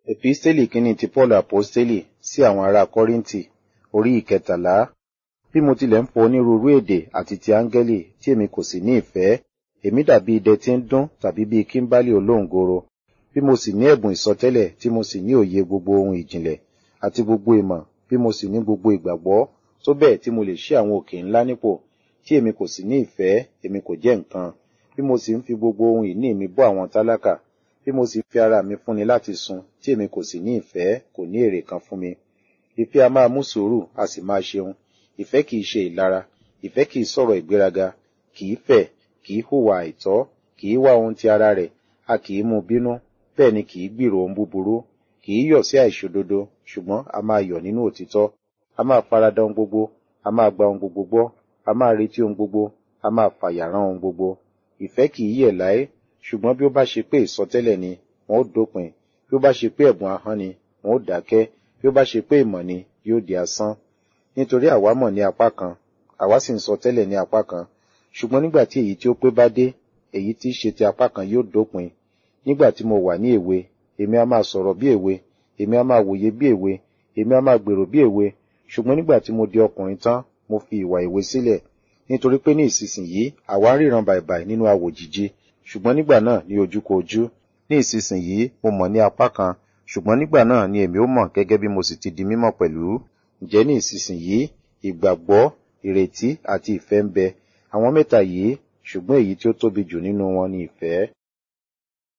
Episteli kínní ti Paul Aposteli sí àwọn ará Kọ́ríńtì, orí ìkẹtàlá. Bí mo tilẹ̀ ń fọ onírúurú èdè àti ti áńgẹ́lì tí èmi kò sì ní ìfẹ́, èmi dàbí idẹ tí ń dún tàbí bí kímbálì olóǹgoro. Bí mo sì ní ẹ̀bùn ìsọtẹ́lẹ̀ tí mo sì ní òye gbogbo ohun ìjìnlẹ̀ àti gbogbo ìmọ̀, bí mo sì ní gbogbo ìgbàgbọ́, tó bẹ́ẹ̀ tí mo lè ṣí àwọn òkè ńlá nípò, tí èmi kò sì ní ìfẹ́, èmi kò jẹ́ nǹkan. Bí mo sì ń fi gbogbo ohun ìní mi bọ́ àwọn tálákà, bí mo sì fi ara mi fúnni láti sun, tí èmi kò sì ní ìfẹ́, kò ní èrè kan fún mi. Ìfẹ́ a máa mú sùúrù, a sì máa ṣeun. Ìfẹ́ kìí ṣe ìlara, ìfẹ́ kìí sọ̀rọ̀ ìgbéraga, kìí fẹ̀, kìí hùwà àìtọ́, kìí wá ohun ti ara rẹ̀, a kìí mú bínú, bẹ́ẹ̀ ni kìí gbìrò ohun búburú, kìí yọ̀ sí àìṣòdodo, ṣùgbọ́n a máa yọ̀ nínú òtítọ́. A máa farada ohun gbogbo, a máa gba ohun gbogbo gbọ́, a máa retí ohun gbogbo, a máa fàyàrán ohun gbogbo. Ìfẹ́ kìí yẹ̀ láé, ṣùgbọ́n bí ó bá ṣe pé ìsọtẹ́lẹ̀ ni, wọn ó dópin. Bí ó bá ṣe pé ẹ̀bùn ahọ́n ni, wọn ó dákẹ́. Bí ó bá ṣe pé ìmọ̀ ni, yóò di asán. Nítorí àwa mọ̀ ní apá kan, àwa sì ń sọ tẹ́lẹ̀ ní apá kan. Ṣùgbọ́n nígbà tí èyí tí ó pé bá dé, èyí tí í ṣe ti apá kan yóò dópin. Nígbà tí mo wà ní èwe, èmi a máa sọ̀rọ̀ bí èwe, èmi a máa wòye bí èwe, èmi a máa gbèrò bí èwe. Ṣùgbọ́n nígbà tí mo di ọkùnrin tán, mo fi ìwà èwe sílẹ̀. Nítorí pé ní ìsinsìnyí, àwa ń ríran bàìbàì nínú awòjìji. Ṣùgbọ́n nígbà náà ní ojúkojú. Ní ìsinsìnyí, mo mọ̀ ní apá kan, ṣùgbọ́n nígbà náà ni èmi ó mọ̀ gẹ́gẹ́ bí mo sì ti di mímọ̀ pẹ̀lú. Ǹjẹ́ ní ìsinsìnyí, ìgbàgbọ́, ìrètí àti ìfẹ́ ń bẹ. Àwọn mẹ́ta yìí, ṣùgbọ́n èyí tí ó tóbi jù nínú wọn ni ìfẹ́.